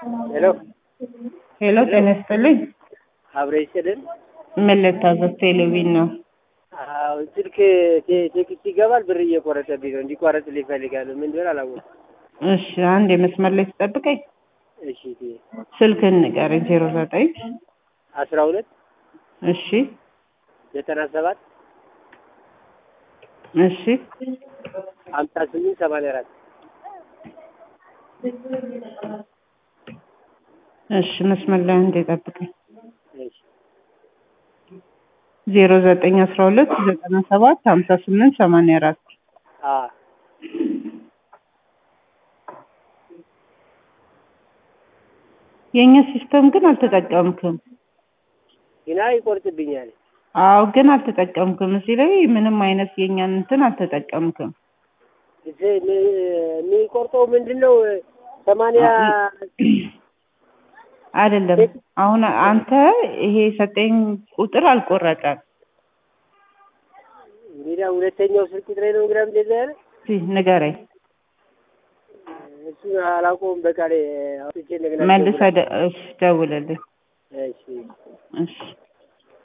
ሄሎ ሄሎ ጤና ይስጥልኝ። አብረ ይስጥልን። ምን ልታዘዝ? ቴሌቪዥን ነው። አዎ ስልክ ቴ- ቴክስት ይገባል፣ ብር እየቆረጠብኝ ነው። እንዲቋረጥልኝ እፈልጋለሁ። ምን እንደሆነ አላወኩም። እሺ አንድ የመስመር ላይ ትጠብቀኝ። እሺ ቴ- ስልክህን ንገረኝ። ዜሮ ዘጠኝ አስራ ሁለት እሺ ዘጠና ሰባት እሺ ሀምሳ ስምንት ሰማንያ አራት እሺ መስመር ላይ አንድ ጠብቀኝ። እሺ ዜሮ ዘጠኝ አስራ ሁለት ዘጠና ሰባት ሀምሳ ስምንት ሰማንያ አራት አ የእኛ ሲስተም ግን አልተጠቀምክም። ግና ይቆርጥብኛል። አዎ ግን አልተጠቀምክም። እዚህ ላይ ምንም አይነት የእኛን እንትን አልተጠቀምክም። እዚህ ሚ- የሚቆርጠው ምንድን ነው? ሰማንያ አይደለም አሁን አንተ ይሄ የሰጠኝ ቁጥር አልቆረጠም። እንግዲህ ሁለተኛው ስልክ ቁጥሬ ነው። እንግዲህ እንደዛ ያለ እስኪ ንገረኝ። እሱን አላውቀውም። በቃ ላይ አውጥቼ እንደገና መልሰህ ደ- እሺ ደውልልኝ። እሺ እሺ